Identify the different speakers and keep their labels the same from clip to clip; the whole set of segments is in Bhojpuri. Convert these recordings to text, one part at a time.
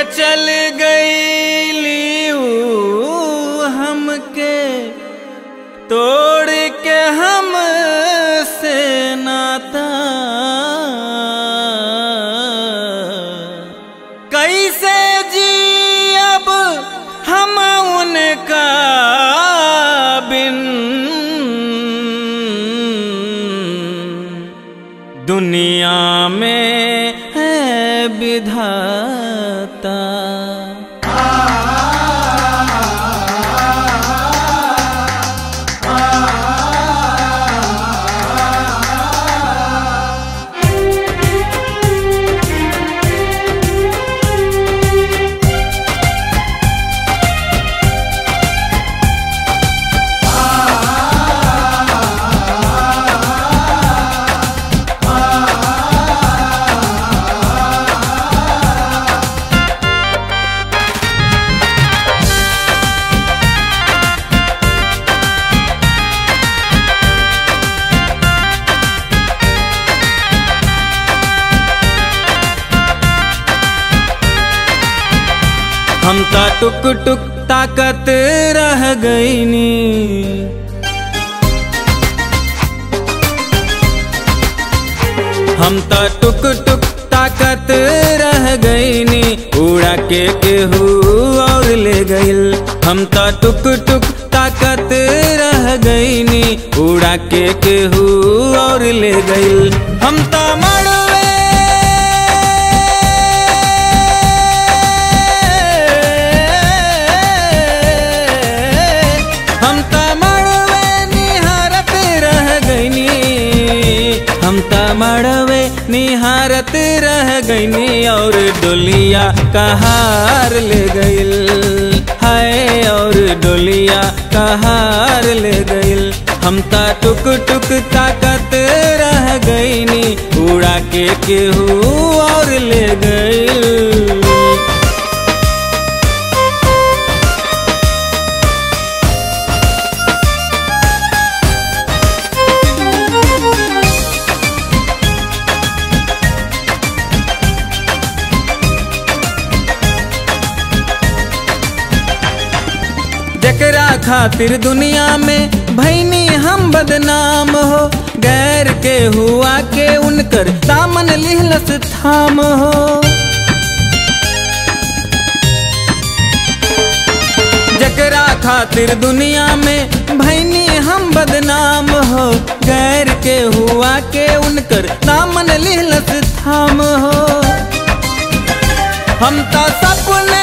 Speaker 1: चल गईली ऊ हमके तोड़ के हम से नाता कैसे जी अब हम उनका बिन दुनिया में है विधाता हम ता टुक टुक ताकत रह गईनी हम ता टुक टुक ताकत रह गईनी उड़ा के केहू और ले गइल हम ता टुक टुक ताकत रह गईनी उड़ा के केहू और ले गइल हम ता मड़वे हम ता मड़वे निहारत रह गईनी हम ता मड़वे निहारत रह गईनी और डोलिया कहार ले गइल हाय और डोलिया कहार ले गइल हम ता टुक टुक ताकत रह गईनी उड़ा के केहू और ले गइल जकरा खातिर दुनिया में भैनी हम बदनाम हो गैर के हुआ के उनकर दामन लिहलस थाम हो जकरा खातिर दुनिया में भैनी हम बदनाम हो गैर के हुआ के उनकर दामन लिहलस थाम हो हम तो सपने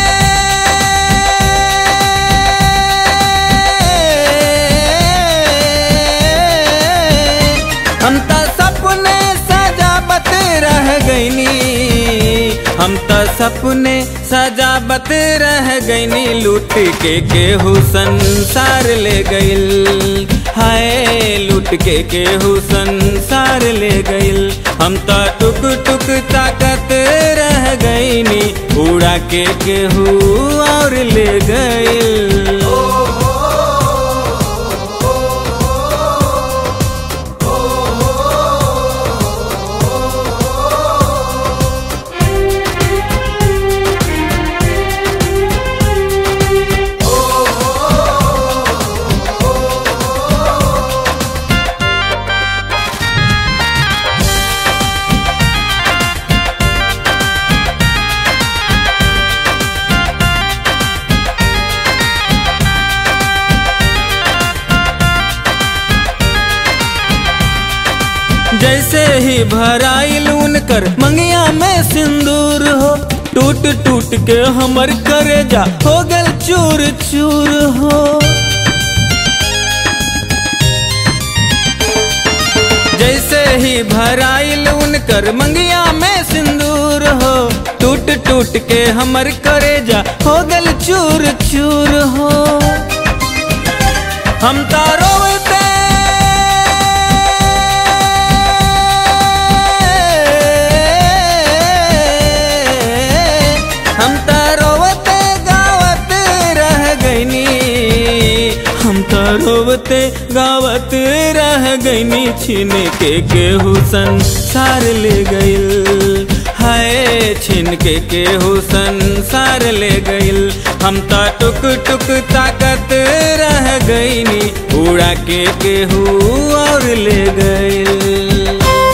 Speaker 1: हम तो सपने सजावत रह गईनी हम तो सपने सजावत रह गईनी लूट के केहू संसार ले गइल हाय लूट के केहू संसार ले गइल हम तो टुक टुक ताकत रह गईनी उड़ा के केहू और ले गइल जैसे ही भराइल उनकर मंगिया में सिंदूर हो टूट टूट के हमर करेजा हो गल चूर चूर हो जैसे ही भराइल उनकर मंगिया में सिंदूर हो टूट टूट के हमर करेजा हो गल चूर चूर हो हम तारो हम तो रोवते गावत रह गईनी हम तो रोवते गावत रह गईनी छीन के केहू संसार ले गइल हाय छीन के केहू संसार ले गइल हम त टुक टुक ताकत रह गईनी उड़ा के केहू और ले गइल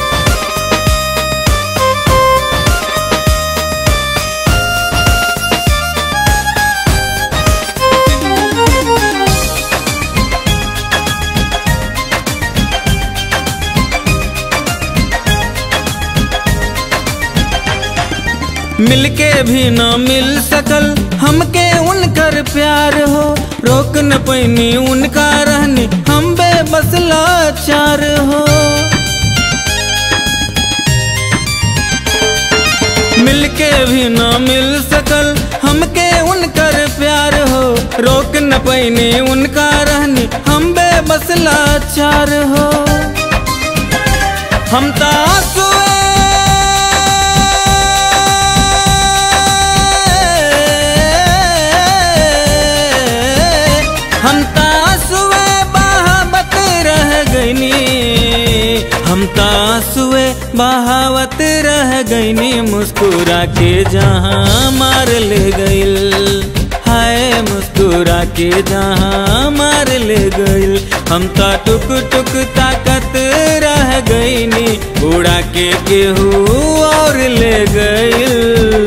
Speaker 1: मिलके भी न मिल सकल हमके उनकर प्यार हो रोक न पैनी उनका रहनी हम बेबस लाचार हो मिलके भी न मिल सकल हमके उनकर प्यार हो रोक न पैनी उनका रहनी हम बेबस लाचार हो हम तासुए हम तासुए बहावत रह गईनी हम तासुए बहावत रह गईनी मुस्कुरा के जहाँ मार ले गइल हाय मुस्कुरा के जहाँ मार ले गइल हम ता टुक टुक ताकत रह गईनी उड़ा के केहू और ले गइल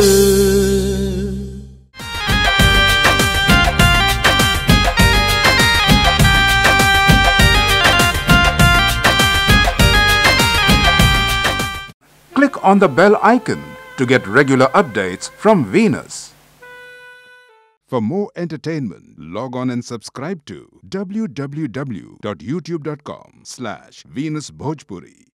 Speaker 2: Click on the bell icon to get regular updates from Venus. For more entertainment, log on and subscribe to www.youtube.com slash Venus Bhojpuri.